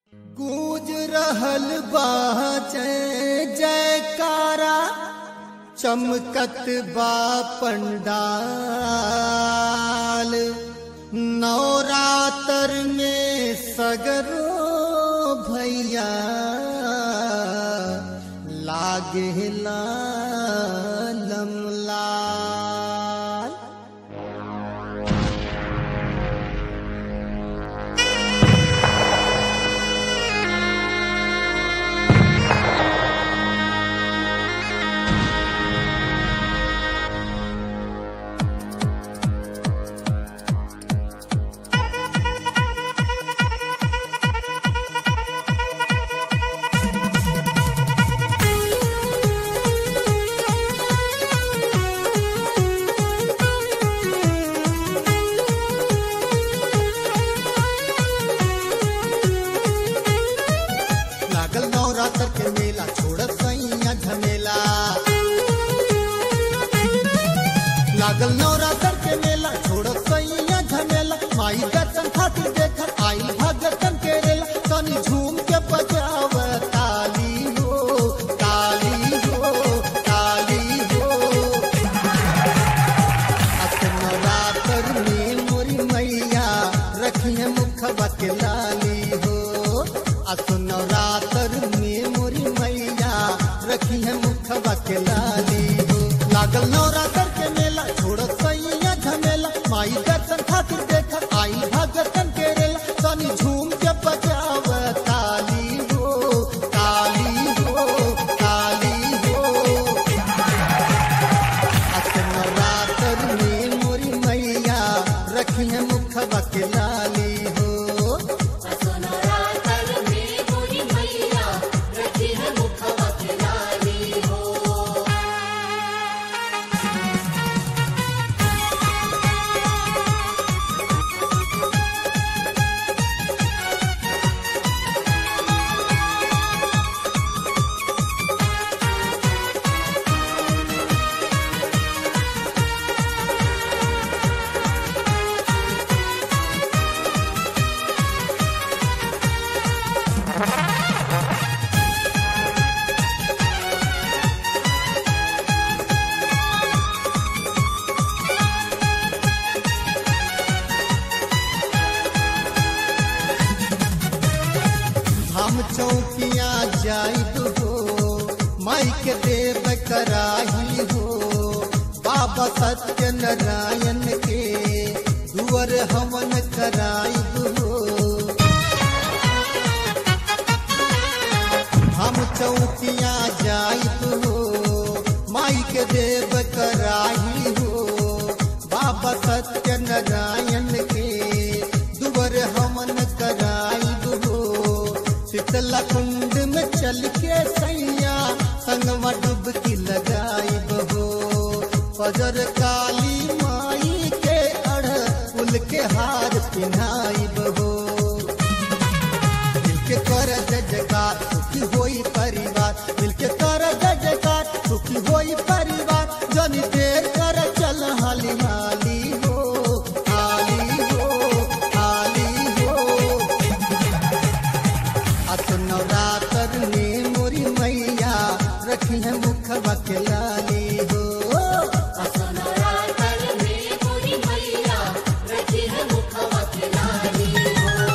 गूंज रहल बा जय जयकारा चमकत बा पंडाल नवरात्र में सगरो भैया लागे लालम लाल लागल नवरात्र के मेला छोड़त सैया झमेला लागल नवरात्र के मेला छोड़त सैया झमेला माई दर्शन खातिर देख आई भगतन के रेला तनी झूम के बजाव ताली हो ताली हो ताली हो अत नवरात्र में मोरी मैया रखिए मुखबा के लाली हो अत नवरात्र में मोरी मैया रखिए मुखबा के लाली हो लागल नवरात्र के मेला छोड़त सैया झमेला माई दर्शन खातिर देख आई भगतन के रेला तनी झूम के बजाव ताली हो ताली हो ताली हो नवरात्र में मोरी मैया रखिए मुखबा के लाली हो सोनरातर में मोरी मैया रखी है मुखवा के लाली हो हम चौकिया जाइब हो माई के देव कराही हो बाबा सत्य नारायण के दुअर हवन कराइब हो हम चौकिया जाइब हो माई के देव कराही हो बाबा सत्य नारायण के दुबर हमन कराइब हो शीतला कुंड में चल के सैया संगवा डुबकी लगाइब हो फजर काली माई के अढ़ फूल के हार पिन्हाइब हो मिलके कर जय जयकार सुखी होई परिवार मिलके कर जय जयकार सुखी होई परिवार जनी देर कर चल हाली हाली हो हाली हो हाली हो अत नवरात्र में मोरी मैया रखी है मुखबा के लाली हो सोनरातर में मोरी मैया रखी है मुखवा के लाली हो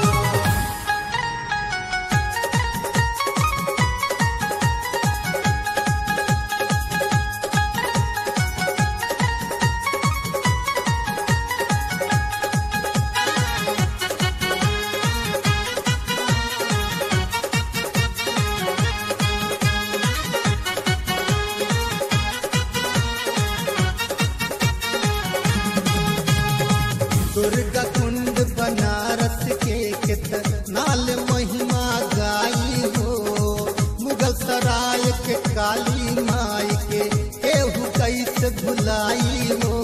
दुर्गा कुंड बनारस के कित नाल महिमा गाई हो मुगल सराय के काली माई के केहू कैसे भुलाई हो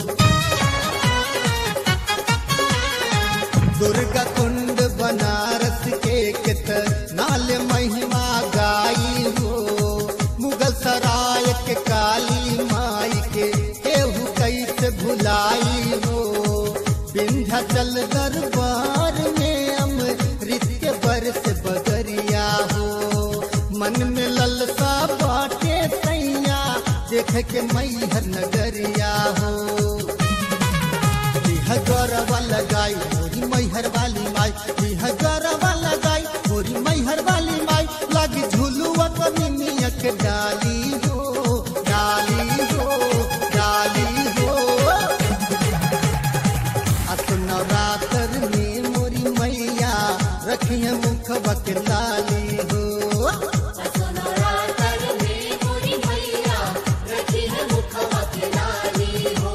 दुर्गा कुंड बनारस के कित नाल महिमा गाई हो मुगल सराय के काली माई के केहू कैसे भुलाई हो विंध्याचल दरबार में अमृत के बरस बग के मैहर नगरिया हो यह गौरवा लगाई मोरी मैहर वाली माई यह गौरवा लगाई मोरी मैहर वाली माई लगी झुलुआ कमिनिया के डाली हो डाली हो डाली हो अस नवरात्र में मोरी मैया रखिए मुख बकलाली हो असुनरातर में मोरी मैया रखी है मुखवा के लाली हो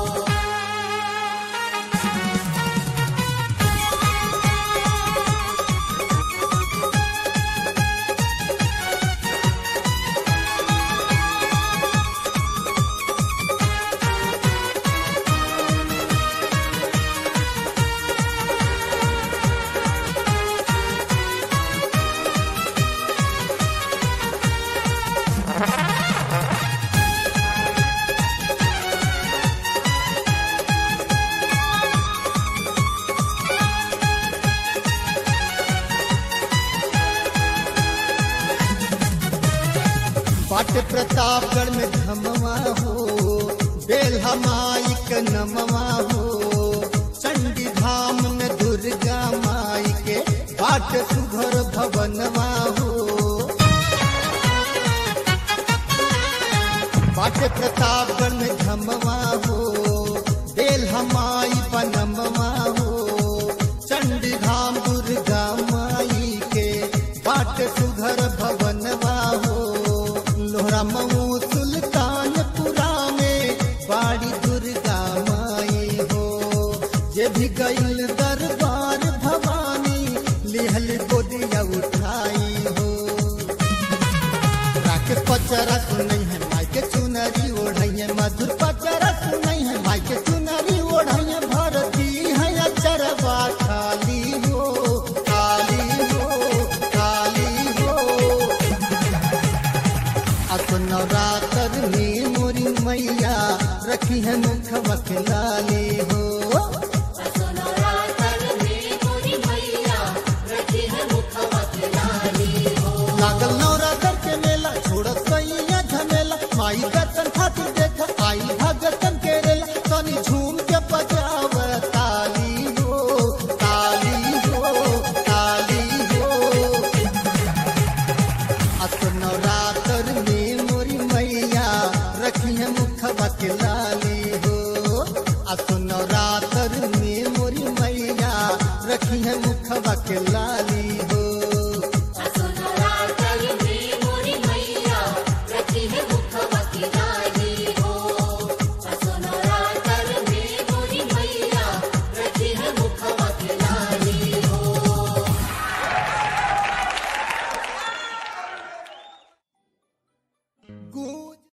बाट प्रतापगढ़ में धमवा हो बेल्हा माई के नमवा हो चंडी धाम में दुर्गा माई के बाट सुघर भवनवा हो बाट प्रतापगढ़ में धमवा हो बेल्हा माई बनमवा हो चंडी धाम दुर्गा माई के बाट सुघर भवनवा हो लोहरा मऊ सुल्तानपुरा में बाड़ी दुर्गा माई हो ये भी गईल दरबार भवानी लिहल गोदिया उठाई हो राके पचरा सुनई है माई के चुनरी ओढ़ैया मधुर पचरा सुनई है माई के चुनरी ओढ़ैया भरती है अचरवा खाली हो खाली हो खाली हो अस नवरात्र में मोरी मैया रखी है मुख बखलाली हो असुनरातर में मोरी मैया रखी है मुखवा के लाली हो लागल